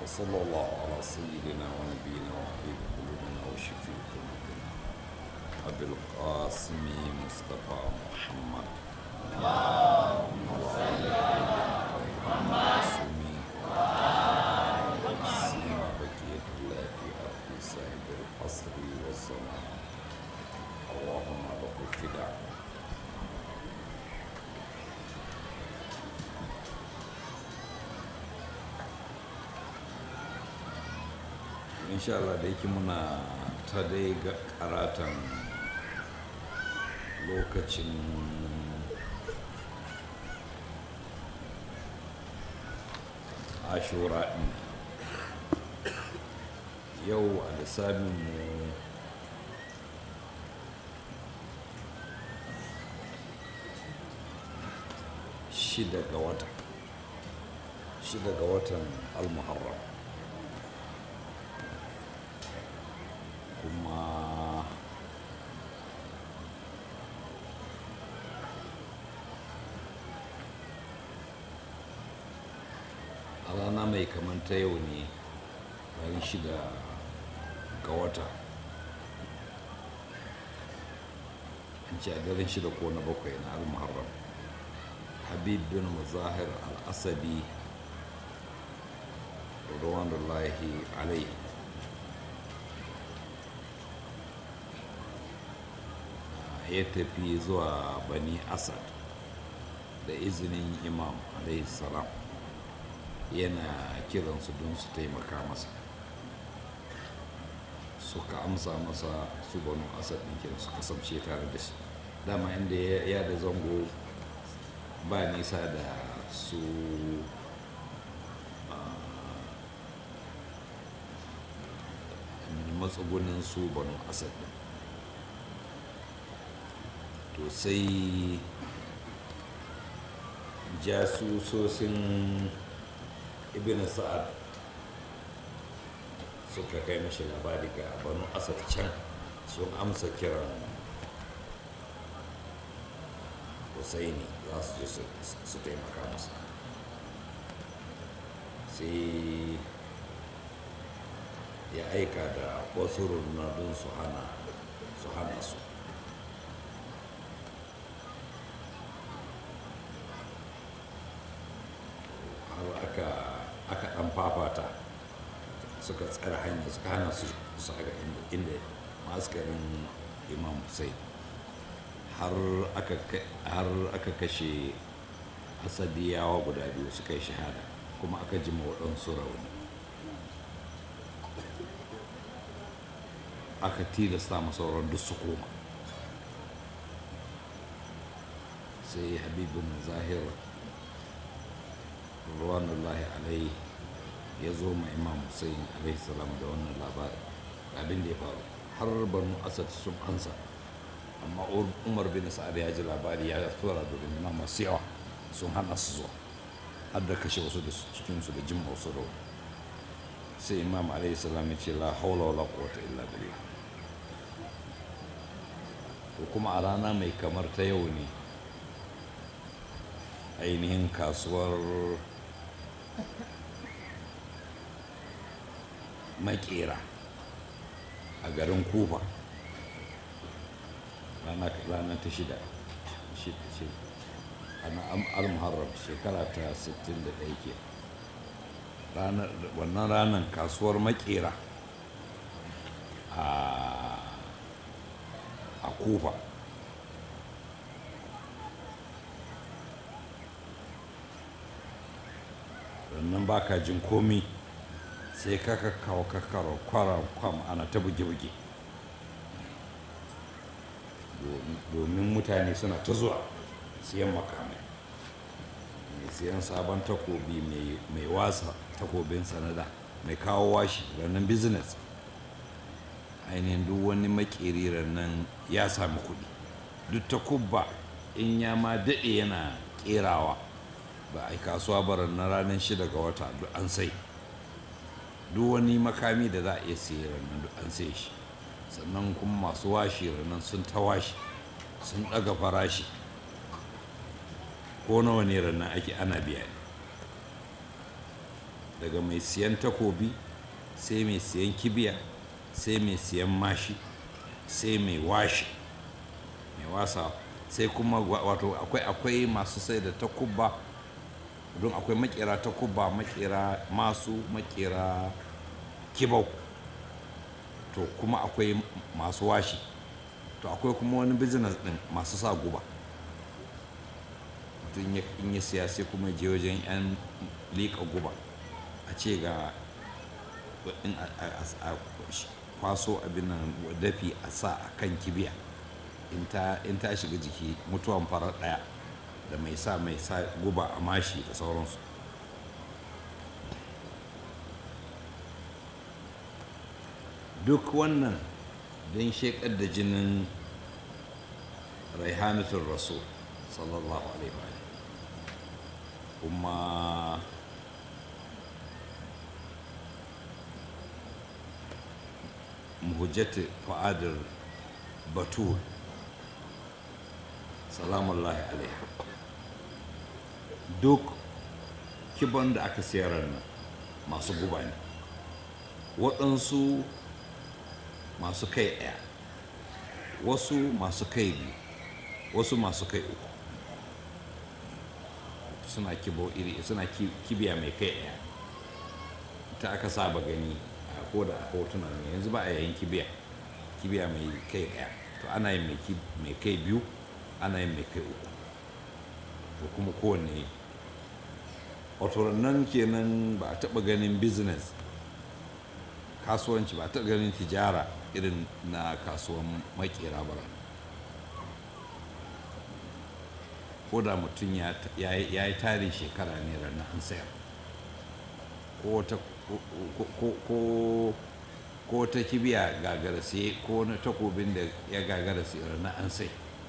وصلى الله على سيدنا ونبينا وحبيب قلوبنا وشفيع ذنوبنا أبي القاسم مصطفى محمد معصومين سيما بقية الله في أرض صاحب العصر والزمان اللهم له الفداء insha Allah da yake muna ta dai ga karatan lokacin ashura ɗin yau a lissafin mu shida ga wata shida ga watan al-muharram kuma a rana mai kamar ta yau ne bayan shida ga wata an ce a daren shida ko na bakwai na al-muharram habib bin muzahir al-asabi ruwan alaihi ya tafi zuwa bani asad da izinin imam salam yana kiransu don su taimaka masa suka amsa masa su banu asad ɗin kiran su kasance tare da shi dama inda ya da zango ba nisa da su matsugunin su banu asad ɗin to sai jasusosin ibn sa'ad suka kai mashi labari ga banu asad can sun amsa kiran husaini za su je su taimaka masa sai ya aika da wasu rundunar su hana su hana su aka aka dan fafata suka tsara hanya suka hana su su ga inda maskarin imam hussein har aka kashe asabiyawa guda biyu suka yi shahada kuma aka jima waɗansu rauni aka tilasta masauran duk su koma sai habibin zahir ruwanullahi alaihi ya zo ma imam hussein alaihi salam da wannan labarin abin da ya faru har banu asad sun ansa amma umar bin sa'ad ya ji labari ya tura da rundunar masu yawa sun hana su zuwa har da kashe wasu da cikinsu da jin wasu rawa sai imam alaihi salam ya ce la haula wala quwwata illa billah ko kuma a rana mai kamar ta yau ne ainihin kasuwar makera a garin kufa rana ta shida ana al-muharram shekara ta 61 ke wannan ranar kasuwar makera a kufa sannan ba ka jin komi sai ka kawo kakaro kwara kwam ana ta buge-buge domin mutane suna ta zuwa siyan makamai mai siyan sabon takobi mai wasa takobin sanada mai kawo washi ranar business ainihin duk wani makeri nan ya sami kuɗi duk takubba in ya ma daɗe yana ƙerawa ba a yi kasuwa barar na ranar shida ga wata duk an sai duk wani makami da za a iya siya ranar duk an sai shi sannan kuma masu washi ranar sun ta washi sun ɗaga farashi ko nawa ne ranar ake ana biya ne daga mai siyan takobi sai mai siyan kibiya sai mai siyan mashi sai mai washi mai wasa sai kuma wato akwai akwai masu sai da takubba don akwai makera takubba makera masu makera kibau to kuma akwai masu washi to akwai kuma wani business din masu sa guba mutum in ya siya sai kuma je wajen 'yan liƙa guba a ce ga in a kwaso abin nan dafi a sa a kan kibiya in ta shiga jiki mutuwan farar ɗaya da mai sa mai sa guba a mashi da sauransu duk wannan don shekar da jinin raihanatun rasul sallallahu alaihi wa kuma muhujjati fa'adar batul salamullahi alaiha duk kiban da aka sayar nan masu guba ne waɗansu masu kai ɗaya wasu masu kai biyu wasu masu kai uku suna kibo iri suna kibiya mai kai ɗaya ta aka saba gani a ko da a hotuna ne yanzu ba a yayin kibiya kibiya mai kai ɗaya to ana yin mai kai biyu ana yin mai kai uku to kuma kowanne wato nan kenan ba a taɓa ganin business kasuwanci ba a taɓa ganin tijara irin na kasuwan makera ba ko da mutum ya yi tarin shekara ne ranar an sayar ko ta kibiya gagara sai ko na takobin da ya gagara sai ranar an sai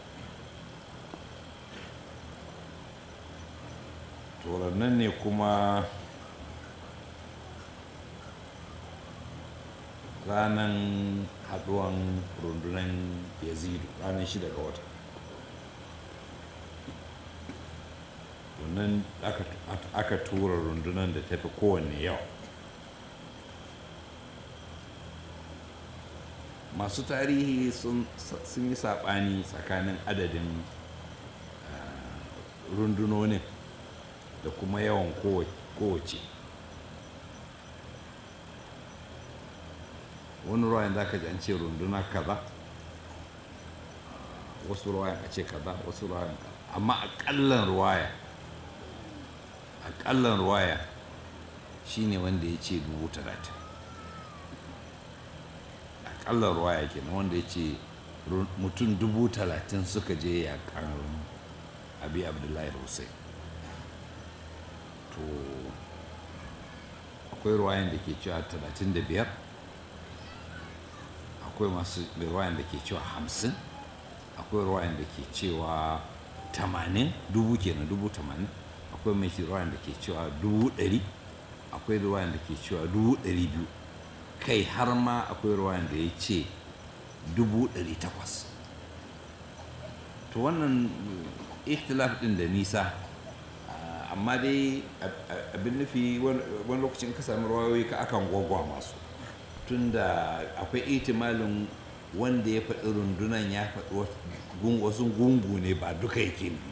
nan ne kuma ranar haduwan rundunar yazidu ranar shida ga wata wannan aka tura rundunar da tafi kowanne yau masu tarihi sun yi saɓani tsakanin adadin rundunonin da kuma yawan kowace wani ruwayan za ka ji an ce runduna kaza wasu ruwayan a ce kaza wasu ruwayan kaza amma akallan ruwaya akallan ruwaya shine wanda ya ce dubu talatin akallan ruwaya kenan wanda ya ce mutum dubu talatin suka je yakan abi abdullahi hussein to akwai ruwayan da ke cewa talatin da biyar akwai masu ruwayan da ke cewa hamsin akwai ruwayan da ke cewa tamanin dubu kenan dubu tamanin akwai mai ruwayan da ke cewa dubu ɗari akwai ruwayan da ke cewa dubu ɗari biyu kai har ma akwai ruwayan da ya ce dubu ɗari takwas to wannan ikhtilaf ɗin da nisa amma dai abin nufi wani lokacin ka sami rawayoyi ka akan gwagwa masu tunda akwai itimalin wanda ya faɗi rundunan ya faɗi wasu gungu ne ba duka yake ne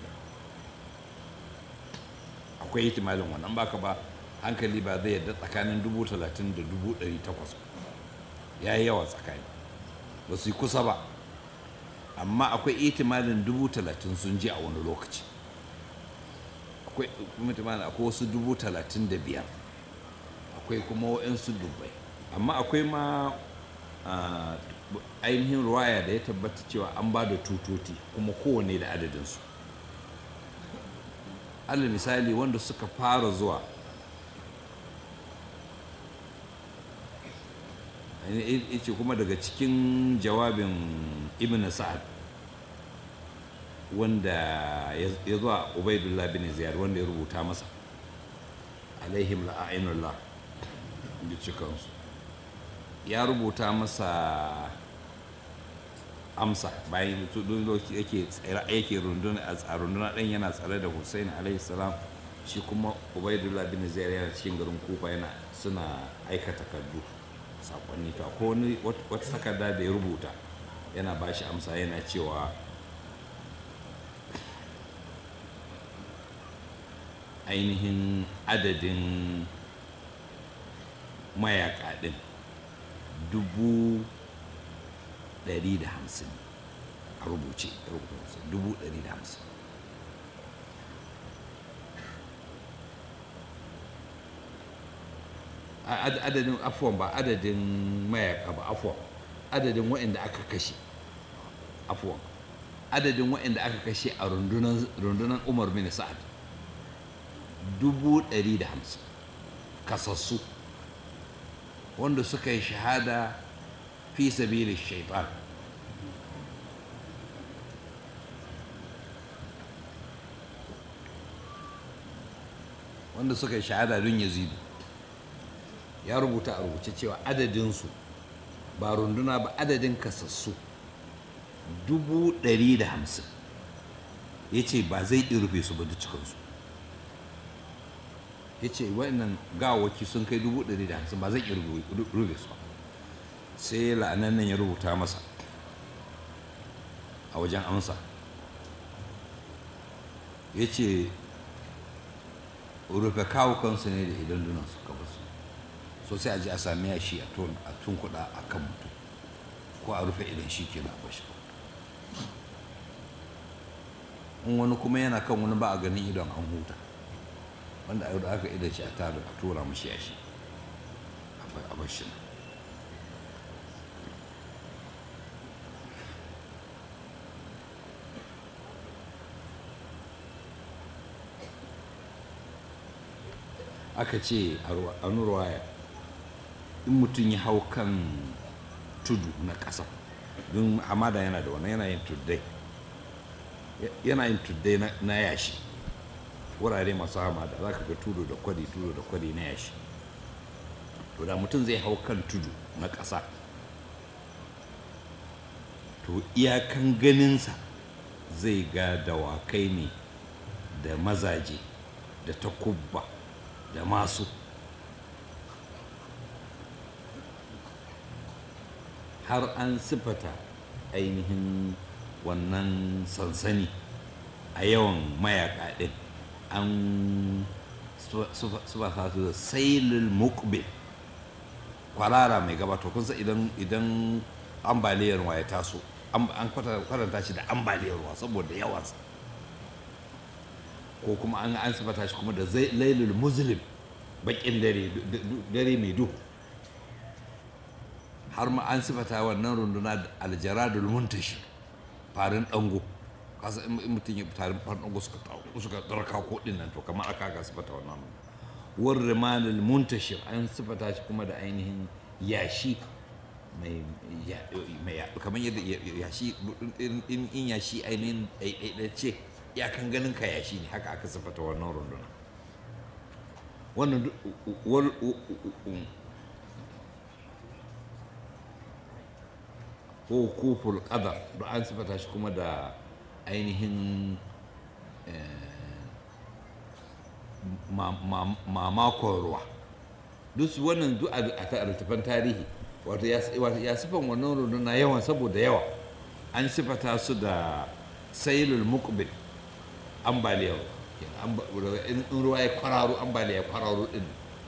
akwai itimalin wannan baka ba hankali ba zai yadda tsakanin dubu talatin da dubu ɗari takwas ya yi yawa tsakani ba su yi kusa ba amma akwai itimalin dubu talatin sun ji a wani lokaci akwai itimalin akwai wasu dubu talatin da biyar akwai kuma wa'insu dubbai amma akwai ma ainihin ruwaya da ya tabbata cewa an ba da tutoti kuma kowane da adadinsu alal misali wanda suka fara zuwa ce kuma daga cikin jawabin ibn sa'ad wanda ya zuwa ubaidullah bin ziyar wanda ya rubuta masa alaihim la'ainullah da cikansu ya rubuta masa amsa bayan lokaci yake tsira yake runduna a runduna ɗin yana tsare da hussein alaihi salam shi kuma ubaidullah bin zaid yana cikin garin kufa yana suna aika takardu sakonni to ko wani wata takarda da ya rubuta yana ba shi amsa yana cewa ainihin adadin mayaka din dubu ɗari da hamsin a rubuce dubu ɗari da hamsin adadin afuwan ba adadin mayaka ba afuwan adadin waɗanda aka kashe afuwan adadin waɗanda aka kashe a rundunar umar bin sa'ad dubu ɗari da hamsin kasassu wanda suka yi shahada fi sabilin shaitan wanda suka yi shahada don yazidu ya rubuta a rubuce cewa adadinsu ba runduna ba adadin kasassu dubu ɗari da hamsin ya ce ba zai ɗi rufe su ba duk cikinsu ya ce wannan gawaki sun kai dubu ɗari da hamsin ba zai ƙi rufe su ba sai la'anan nan ya rubuta masa a wajen amsa ya ce rufe kawukansu ne da idan dunan su kaba su so sai a ji a sami yashi a tun kuɗa a kan mutum ko a rufe idan shi ke na bashi in wani kuma yana kan wani ba a ganin idon an huta wanda a aka idan shi a tara a tura mashi yashi a bashi aka ce a nurwaya in mutum ya hau kan tudu na ƙasa don hamada yana da wani yana yin tuddai yana yin tuddai na yashi wurare masu hamada za ka ga tudu da kwari tudu da kwari na yashi to da mutum zai hau kan tudu na ƙasa to iyakan ganinsa zai ga dawakai ne da mazaje da takubba da masu har an sifata ainihin wannan sansani a yawan mayaka ɗin an sifata su da sailul mukbil kwarara mai gabato kun san idan idan ambaliyar ruwa ya taso an kwatanta shi da ambaliyar ruwa saboda yawansa ko kuma an an sifata shi kuma da lailul muslim bakin dare dare mai duhu har ma an sifata wannan runduna da aljaradul muntashi farin dango kasa in mutum ya farin farin dango suka suka darka ko din nan to kamar aka ga sifata wannan war rimanul muntashir an sifata shi kuma da ainihin yashi mai kamar yadda yashi in yashi ainihin ɗaiɗaiɗace iyakan ganin ka yashi ne haka aka sifata wannan runduna wannan ko kuful qadar da an sifata shi kuma da ainihin mamakon ruwa duk wannan duk a littafan tarihi wato ya sifan wannan runduna yawan saboda yawa an sifata su da sailul muqbil ambaliyar in ruwa ya kwararo ambaliya ya kwararo din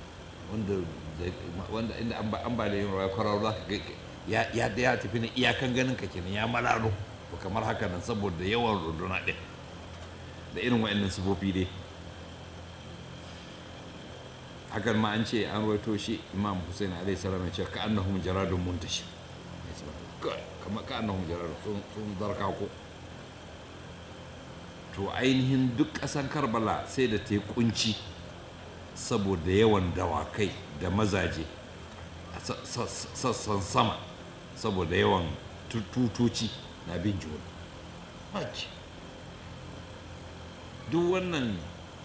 wanda inda ambaliyar ruwa ya kwararo za ka ga ya ya tafi na iyakan ganin ka kenan ya malalo to kamar haka nan saboda yawan runduna din da irin wa'annan sifofi dai hakan ma an ce an rawaito shi imam hussein alaihi salam ya ce ka annahum jaradun muntashi kamar ka annahum jaradun sun zarka ko to ainihin duk ƙasan karbala sai da ta yi kunci saboda yawan dawakai da mazaje a sassan sama saboda yawan tutoci na bin juna duk wannan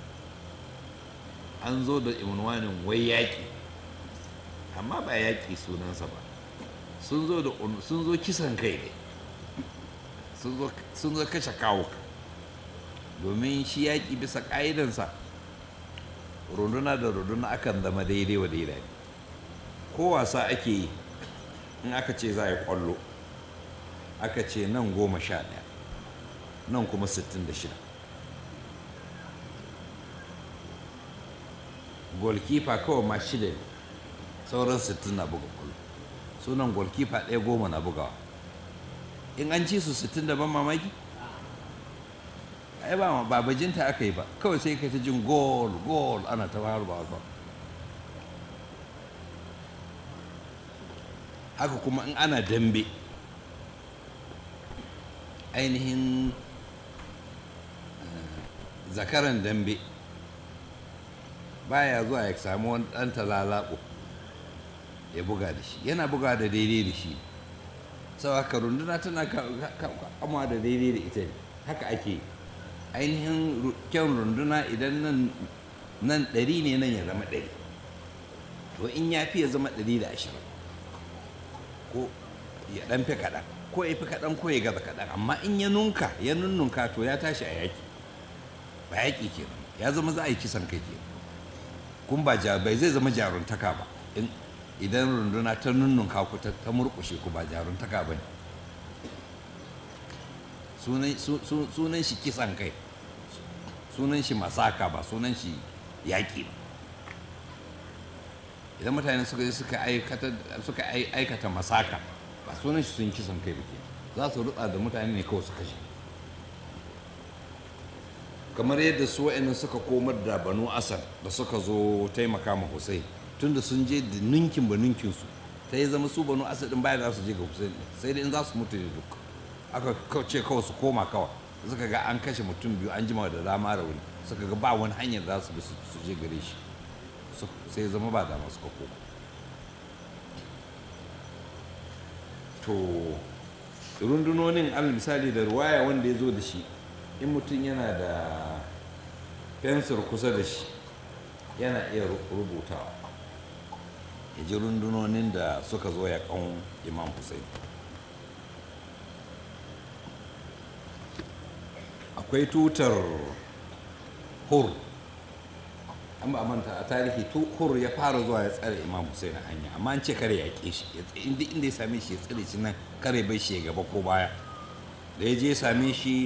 an zo da imunwanin wai yaƙi amma ba yaƙi sunansa ba sun zo da sun zo kisan kai ne sun zo kashe kawo domin shi yaƙi bisa ƙa'idansa runduna da runduna akan zama daidai wa daidai ko wasa ake yi in aka ce za a yi kwallo aka ce nan goma sha ɗaya nan kuma sittin da shida golkifa kawai ma shida ne sauran sittin na buga kwallo sunan golkifa ɗaya goma na bugawa in an ci su sittin da ban mamaki ai ba ba bajinta aka yi ba kawai sai kai ta jin gol gol ana ta har ba ba haka kuma in ana dambe ainihin zakaran dambe baya zuwa ya samu wani ɗan talalaɓo ya buga da shi yana buga da daidai da shi sau haka runduna tana kama da daidai da ita ne haka ake ainihin kyan runduna idan nan ɗari ne nan ya zama ɗari to in ya fi ya zama ɗari da ashirin ko ya ɗan fi kaɗan ko ya fi kaɗan ko ya gaza kaɗan amma in ya nunka ya nunnunka to ya tashi a yaƙi ba yaƙi ke ya zama za a yi kisan kai ke kun ba bai zai zama jaruntaka ba idan runduna ta nunnunka ku ta murƙushe ku ba jaruntaka ba ne sunan shi kisan kai sunan shi masaka ba sunan shi yaƙi ba idan mutane suka yi suka aikata masaka ba sunan shi sun kisan kai ke za su rutsa da mutane ne kawai su kashe kamar yadda su wa'annan suka komar da banu asar da suka zo taimaka ma hussein tunda sun je da ninkin ba ninkin su ta yi zama su banu asar din baya za su je ga hussein sai dai in za su mutu ne duk aka ce kawai su koma kawai suka ga an kashe mutum biyu an jima da dama da wani suka ga ba wani hanyar za su bi su je gare shi sai zama ba dama suka koma to rundunonin alal misali da ruwaya wanda ya zo da shi in mutum yana da fensir kusa da shi yana iya rubutawa ya ji rundunonin da suka zo ya kan imam hussein akwai tutar hur an ba manta a tarihi hur ya fara zuwa ya tsare imam hussein a hanya amma an ce kare ya ke shi inda inda ya same shi ya tsare shi nan kare bai shi gaba ko baya da ya je ya same shi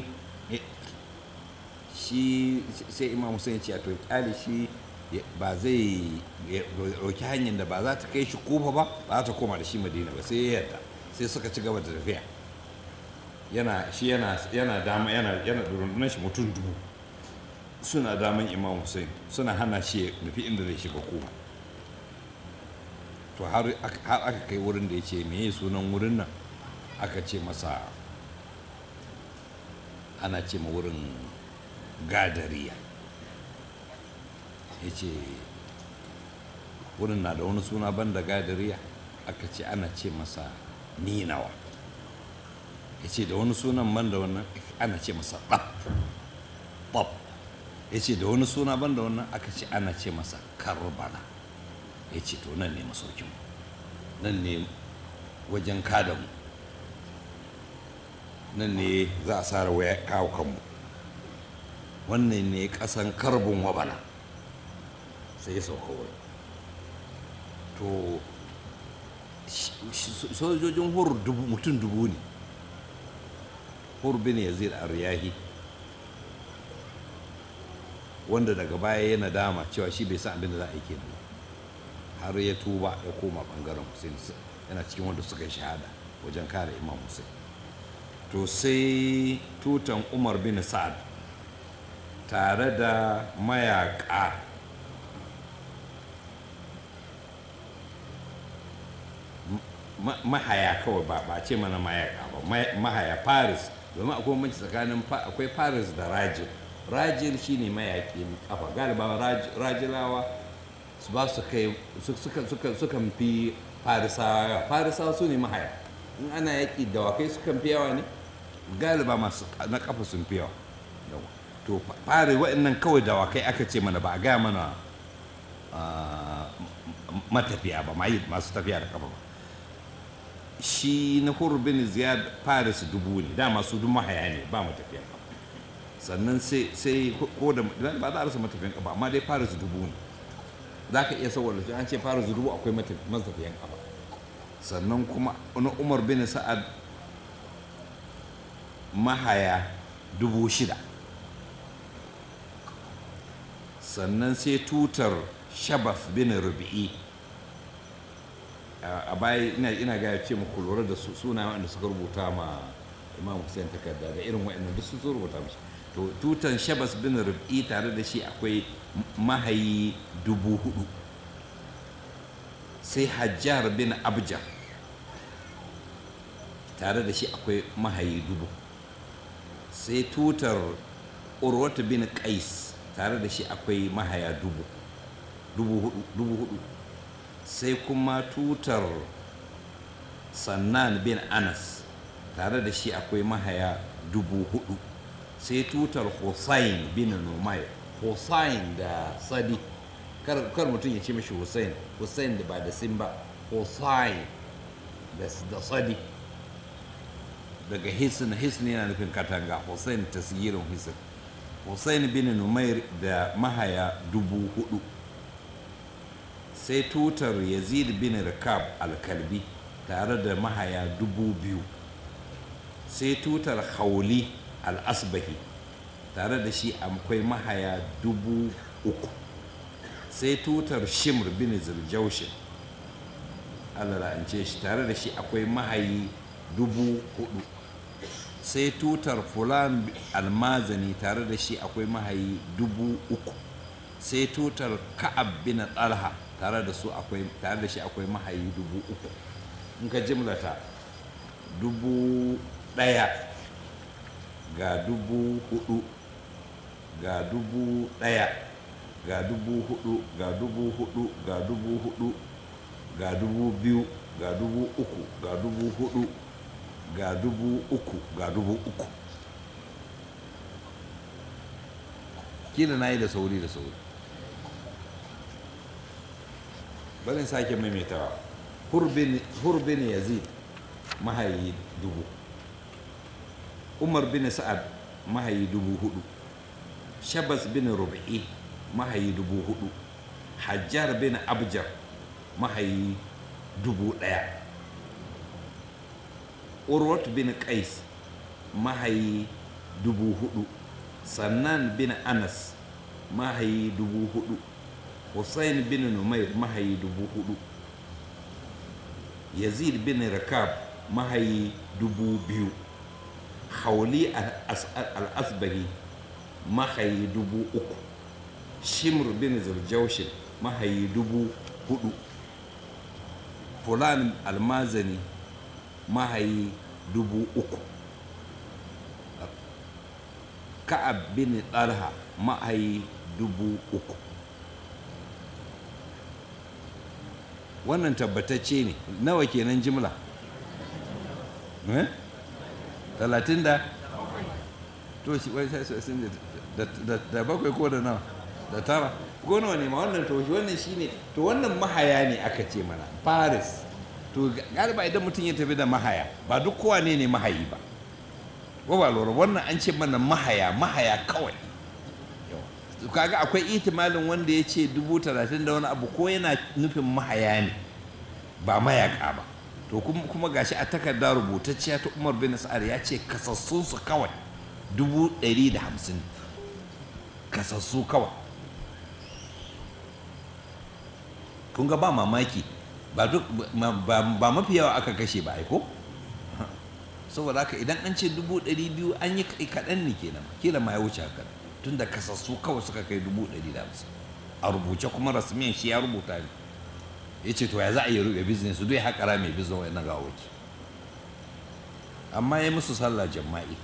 shi sai imam hussein ce a to kyale shi ba zai roki hanyar da ba za ta kai shi kofa ba ba za ta koma da shi madina ba sai ya yarda sai suka ci gaba da tafiya yana shi yana yana dama yana yana rundunar shi mutum dubu suna daman imam hussein suna hana shi nufi inda zai shiga koma to har aka kai wurin da ya ce meye sunan wurin nan aka ce masa ana ce ma wurin gadariya ya ce wurin na da wani suna banda gadariya aka ce ana ce masa ninawa ya ce da wani sunan ban da wannan ana ce masa ɗaf ɗaf ya ce da wani suna ban da wannan aka ce ana ce masa karbala ya ce to nan ne masaukin nan ne wajen kadamu nan ne za a sara waya kawo kanmu wannan ne kasan karbin wabala sai ya sauka wurin to sojojin hur mutum dubu ne hur bin yazid ar-riyahi wanda daga baya ya nadama cewa shi bai san abin da za a yi kenan har ya tuba ya koma bangaren hussein yana cikin wanda suka yi shahada wajen kare imam hussein to sai tutan umar bin sa'ad tare da mayaka mahaya kawai ba ba ce mana mayaka ba mahaya paris domin akwai manci tsakanin akwai paris da rajin rajin shine mayaƙi kafa galiba rajilawa su ba su kai sukan fi farisawa farisawa su ne mahaya in ana yaƙi dawakai sukan fi yawa ne galiba masu na kafa sun fi yawa to fari waɗannan kawai dawakai aka ce mana ba a gaya mana matafiya ba masu tafiya da kafa ba shi na bin ziyad paris dubu ne dama su duk mahaya ne ba matafiya sannan sai ko da ba za a rasa matafiyan kafa amma dai paris dubu ne za ka iya saboda shi an ce fara dubu akwai matafiyan kafa sannan kuma na umar bin sa'ad mahaya dubu shida sannan sai tutar shabaf bin rubi'i a baya ina gaya ce muku lura da suna wanda suka rubuta ma imam hussein takarda da irin wa'annan duk sun rubuta mishi to tutan shabas bin rubi'i tare da shi akwai mahayi dubu hudu sai hajjar bin abjar tare da shi akwai mahayi dubu sai tutar urwata bin qais tare da shi akwai mahaya dubu dubu hudu sai kuma tutar sannan bin anas tare da shi akwai mahaya dubu hudu sai tutar hussain bin numai hussain da sadi kar mutum ya ce mashi hussain hussain da ba da sin ba hussain da sadi daga hisin hisin yana nufin katanga hussain tasgirin hisin hussain bin numair da mahaya dubu hudu sai tutar yazid bin rikab alkalbi tare da mahaya dubu biyu sai tutar hauli al-asbahi tare da shi akwai mahaya dubu uku sai tutar shimr bin zirjaushin allah la'ance shi tare da shi akwai mahayi dubu hudu sai tutar fulan almazani tare da shi akwai mahayi dubu uku sai tutar ka'ab bin talha tare da su akwai tare da shi akwai mahayi dubu uku in ka jimlata dubu ɗaya ga dubu hudu ga dubu ɗaya ga dubu hudu ga dubu hudu ga dubu hudu ga dubu biyu ga dubu uku ga dubu hudu ga dubu uku ga dubu uku kila na yi da sauri da sauri barin sake maimaitawa hurbin yazid mahayi dubu umar bin sa'ad mahayi dubu hudu shabas bin rubi'i mahayi dubu hudu hajjar bin abjar mahayi dubu daya urwat bin qais mahayi dubu hudu sannan bin anas mahayi dubu hudu hussein bin numair mahayi dubu hudu yazid bin rakab mahayi dubu biyu hauli al-asbahi mahayi dubu uku shimr bin zurjaushin mahayi dubu hudu fulan almazani mahayi dubu uku ka'ab bin talha mahayi dubu uku wannan tabbatacce ne nawa kenan jimla talatin da to shi wai sai sun da bakwai ko da nawa da tara ko nawa ne ma wannan to shi wannan shine to wannan mahaya ne aka ce mana paris to galiba idan mutum ya tafi da mahaya ba duk kowa ne ne mahayi ba ko ba lura wannan an ce mana mahaya mahaya kawai kaga akwai itimalin wanda ya ce dubu talatin da wani abu ko yana nufin mahaya ne ba mayaka ba to kuma gashi a takarda rubutacciya ta umar bin sa'ad ya ce kasassunsu kawai dubu ɗari da hamsin kasassu kawai kun ga ba mamaki ba duk ba mafi yawa aka kashe ba aiko saboda haka idan an ce dubu ɗari biyu an yi kaɗan ne kenan kila ma ya wuce haka tun da kasassu kawai suka kai dubu ɗari da hamsin a rubuce kuma rasmiyan shi ya rubuta ne ya ce to ya za a yi ruɓe business duk ya haƙara mai business wa'in ga waki amma ya musu sallah jama'i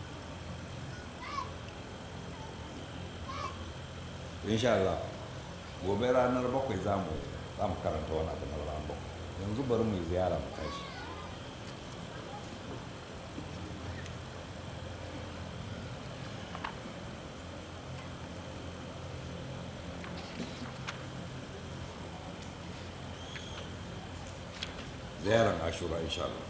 insha Allah gobe ranar bakwai za mu za mu karanta wani abu na ranar bakwai yanzu bari mu yi ziyara mu tashi ziyarar ashura insha Allah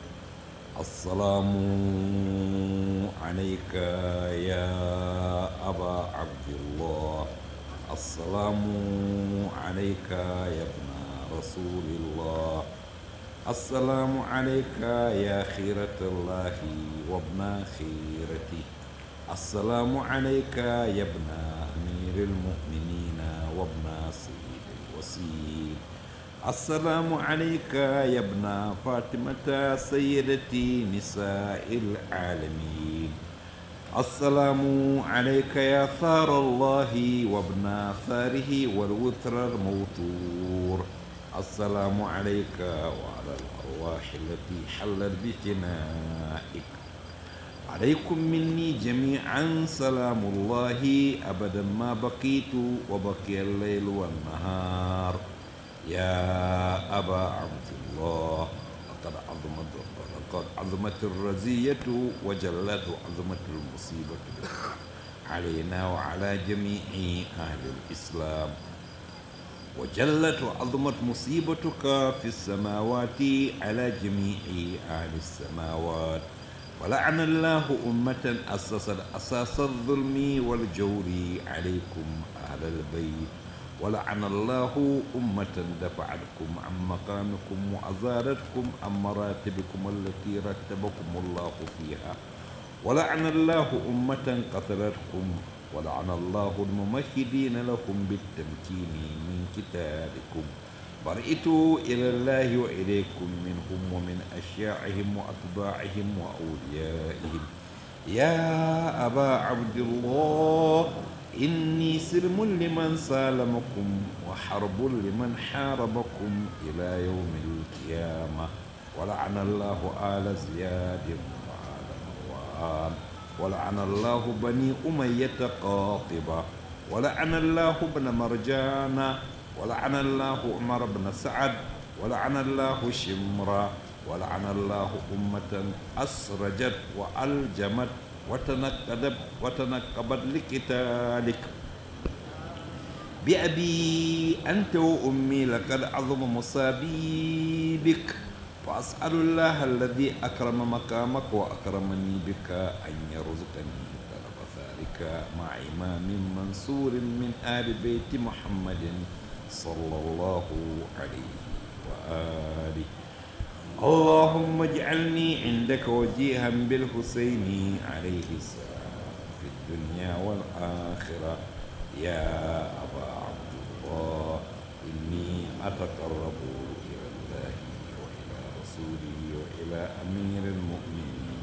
السلام عليك يا أبا عبد الله السلام عليك يا ابن رسول الله السلام عليك يا خيرة الله وابن خيرته السلام عليك يا ابن أمير المؤمنين وابن سيد الوسيل السلام عليك يا ابن فاطمة سيدتي نساء العالمين السلام عليك يا ثار الله وابن ثاره والوتر الموتور السلام عليك وعلى الأرواح التي حلت بفنائك عليكم مني جميعا سلام الله أبدا ما بقيت وبقي الليل والنهار يا أبا عبد الله لقد عظمت لقد عظمت الرزية وجلت عظمت المصيبة علينا وعلى جميع أهل الإسلام وجلت وعظمت مصيبتك في السماوات على جميع أهل السماوات ولعن الله أمة أسست أساس الظلم والجور عليكم أهل البيت ولعن الله أمة دفعتكم عن مقامكم وأزادتكم عن مراتبكم التي رتبكم الله فيها ولعن الله أمة قتلتكم ولعن الله الممهدين لكم بالتمكين من كتابكم برئت إلى الله وإليكم منهم ومن أشياعهم وأتباعهم وأوليائهم يا أبا عبد الله إني سلم لمن سالمكم وحرب لمن حاربكم إلى يوم القيامة ولعن الله آل زياد وآل مروان ولعن الله بني أمية قاطبة ولعن الله ابن مرجان ولعن الله عمر بن سعد ولعن الله شمرا ولعن الله أمة أسرجت وألجمت وتنقبت وتنقبت لقتالك بأبي أنت وأمي لقد عظم مصابي بك وأسأل الله الذي أكرم مقامك وأكرمني بك أن يرزقني طلب ذلك مع إمام منصور من آل بيت محمد صلى الله عليه وآله اللهم اجعلني عندك وجيها بالحسين عليه السلام في الدنيا والآخرة يا أبا عبد الله إني أتقرب إلى الله وإلى رسوله وإلى أمير المؤمنين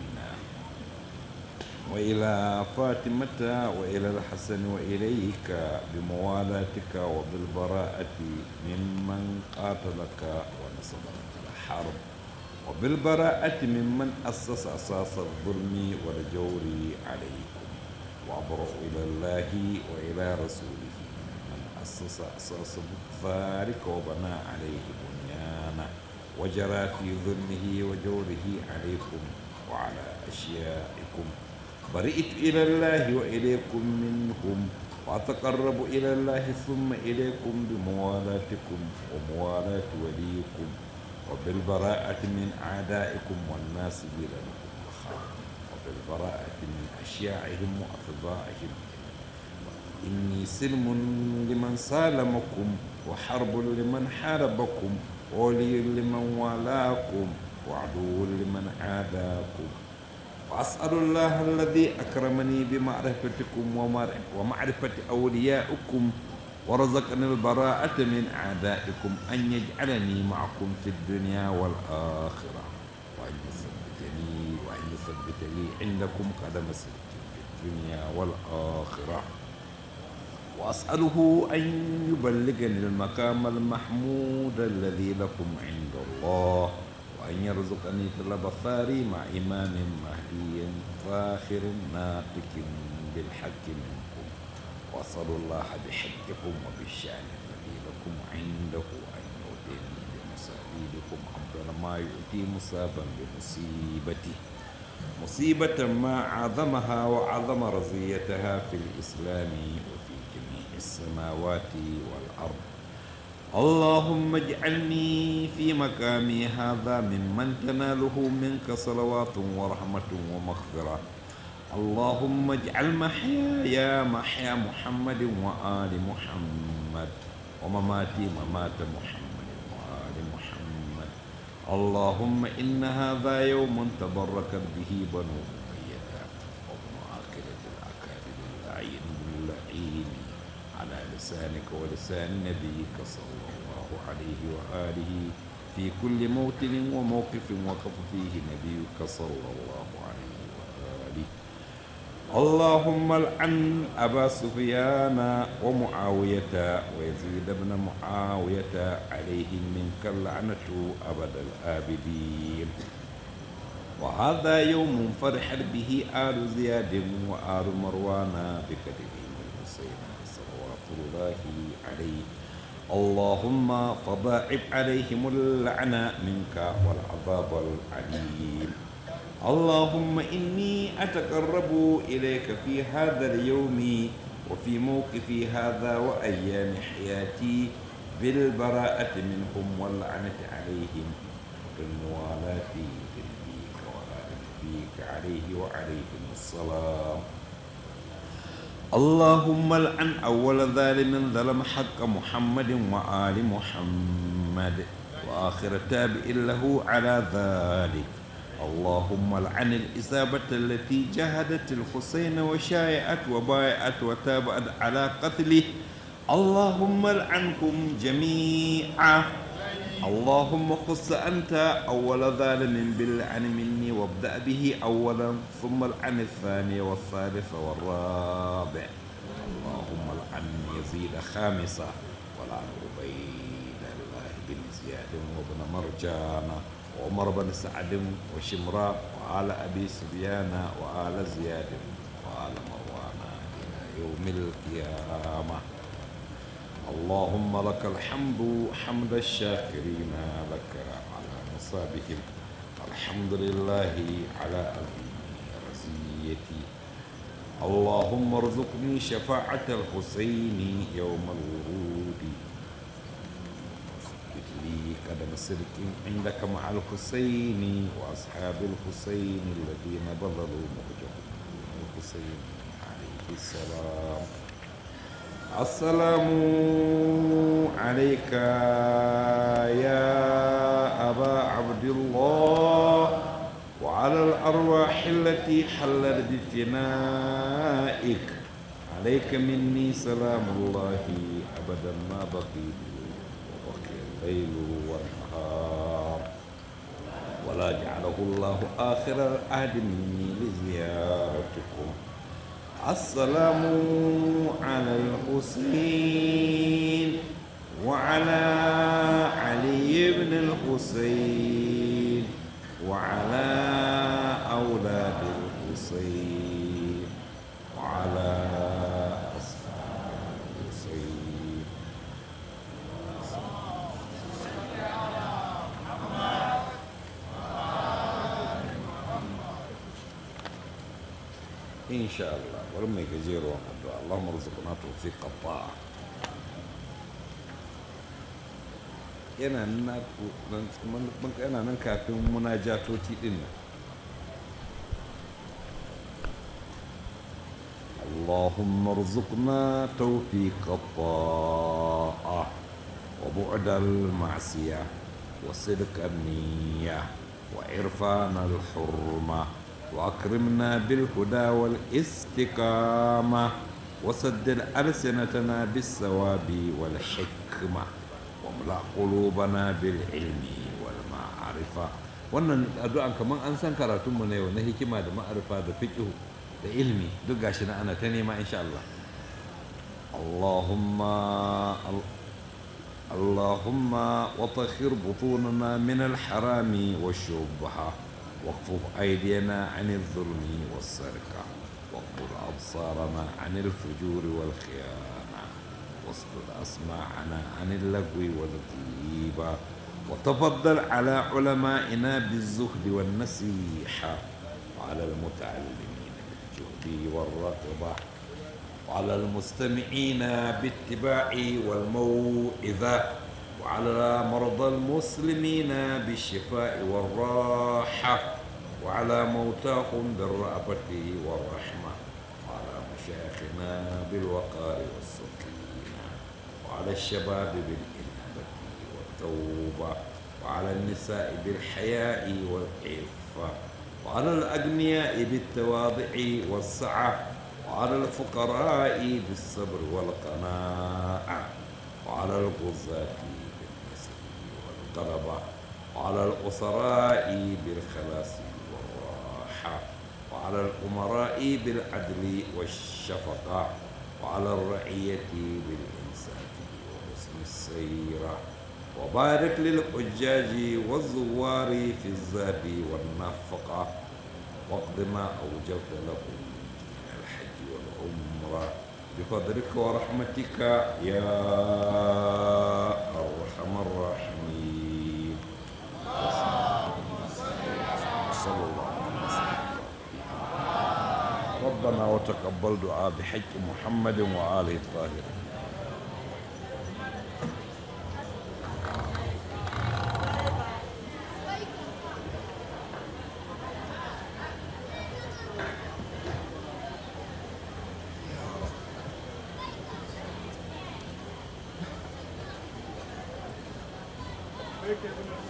وإلى فاطمة وإلى الحسن وإليك بموالاتك وبالبراءة ممن قاتلك ونصب لك الحرب وبالبراءة ممن أسس أساس الظلم والجور عليكم وأبرأ إلى الله وإلى رسوله من أسس أساس ذلك وبنى عليه بنيانا وجرى في ظلمه وجوره عليكم وعلى أشيائكم برئت إلى الله وإليكم منهم وأتقرب إلى الله ثم إليكم بموالاتكم وموالاة وليكم وبالبراءة من أعدائكم والناس لكم الخير وبالبراءة من أشياعهم وأتباعهم إني سلم لمن سالمكم وحرب لمن حاربكم ولي لمن والاكم وعدو لمن عاداكم وأسأل الله الذي أكرمني بمعرفتكم ومعرفة أوليائكم ورزقني البراءة من أعدائكم أن يجعلني معكم في الدنيا والآخرة وأن يثبتني وأن يثبت لي عندكم قدم صدق في الدنيا والآخرة وأسأله أن يبلغني المقام المحمود الذي لكم عند الله وأن يرزقني طلب الثاري مع إمام مهدي فاخر ناطق بالحق منكم وأسأل الله بحقكم وبالشأن الذي لكم عنده أن يؤتيني بمصابيبكم أفضل ما يؤتي مصابا بمصيبته مصيبة ما عظمها وعظم رزيتها في الإسلام وفي جميع السماوات والأرض اللهم اجعلني في مقامي هذا ممن تناله منك صلوات ورحمة ومغفرة اللهم اجعل محياي محيا محمد وآل محمد ومماتي ممات محمد وآل محمد اللهم إن هذا يوم تبركت به بنو أمية وابن عاقلة الأكابر اللعين اللعين على لسانك ولسان نبيك صلى الله عليه وآله في كل موطن وموقف وقف فيه نبيك صلى الله عليه وآله اللهم العن أبا سفيان ومعاوية ويزيد بن معاوية عليهم منك اللعنة أبد الآبدين وهذا يوم فرحت به آل زياد وآل مروان بكتبهم الحسين صلوات الله عليه اللهم فضاعف عليهم اللعنة منك والعذاب العليم اللهم إني أتقرب إليك في هذا اليوم وفي موقفي هذا وأيام حياتي بالبراءة منهم واللعنة عليهم وبالموالاة لنبيك وآل نبيك عليه وعليهم السلام اللهم العن أول ظالم ظلم حق محمد وآل محمد وآخر تابع له على ذلك اللهم العن الإصابة التي جاهدت الحسين وشايعت وبايعت وتابعت على قتله اللهم العنهم جميعا اللهم خص أنت أول ظالم باللعن مني وابدأ به أولا ثم العن الثاني والثالث والرابع اللهم العن يزيد خامسا والعن عبيد الله بن زياد وابن مرجان وعمر بن سعد وشمراء وآل أبي سفيان وآل زياد وآل مروان إلى يوم القيامة اللهم لك الحمد حمد الشاكرين لك على مصابهم الحمد لله على عظيم رزيتي اللهم ارزقني شفاعة الحسين يوم الورود واثبت لي قدم صدق عندك مع الحسين وأصحاب الحسين الذين بذلوا مهجهم الحسين عليه السلام السلام عليك يا أبا عبد الله وعلى الأرواح التي حلت بفنائك عليك مني سلام الله أبدا ما بقيت وبقي الليل والنهار ولا جعله الله آخر العهد مني لزيارتكم السلام على الحسين وعلى علي بن الحسين وعلى أولاد الحسين وعلى أصحاب الحسين إن شاء الله ولما يجزير الدعاء اللهم ارزقنا توفيق الطاعة yana nan yana nan kafin munajatoti din nan اللهم ارزقنا توفيق الطاعة وبعد المعصية وصدق النية وعرفان الحرمة وأكرمنا بالهدى والاستقامة وسدد ألسنتنا بالثواب والحكمة واملأ قلوبنا بالعلم والمعرفة wannan addu'an kamar an san karatunmu na yau na hikima da ma'arifa da fiqh da ilmi duk gashi na ana ta nema insha Allah Allahumma اللهم وطهر بطوننا من الحرام والشبهة واكفف أيدينا عن الظلم والسرقة واقبل أبصارنا عن الفجور والخيانة واصبر أسماعنا عن اللغو والغيبة وتفضل على علمائنا بالزهد والنصيحة وعلى المتعلمين بالجهد والرغبة وعلى المستمعين باتباع والموعظة وعلى مرضى المسلمين بالشفاء والراحة وعلى موتاهم بالرأفة والرحمة وعلى مشايخنا بالوقار والسكينة وعلى الشباب بالإنابة والتوبة وعلى النساء بالحياء والعفة وعلى الأغنياء بالتواضع والسعة وعلى الفقراء بالصبر والقناعة وعلى الغزاة بالنصر والغلبة وعلى الأسراء بالخلاص والراحة وعلى الأمراء بالعدل والشفقة وعلى الرعية بالإنصاف وحسن السيرة وبارك للحجاج والزوار في الزاد والنفقة واقض ما أوجبت لهم من الحج والعمرة بفضلك ورحمتك يا أرحم الراحمين صلى الله عليه وسلم ربنا وتقبل دعاء بحج محمد وآله الطاهرين Thank you.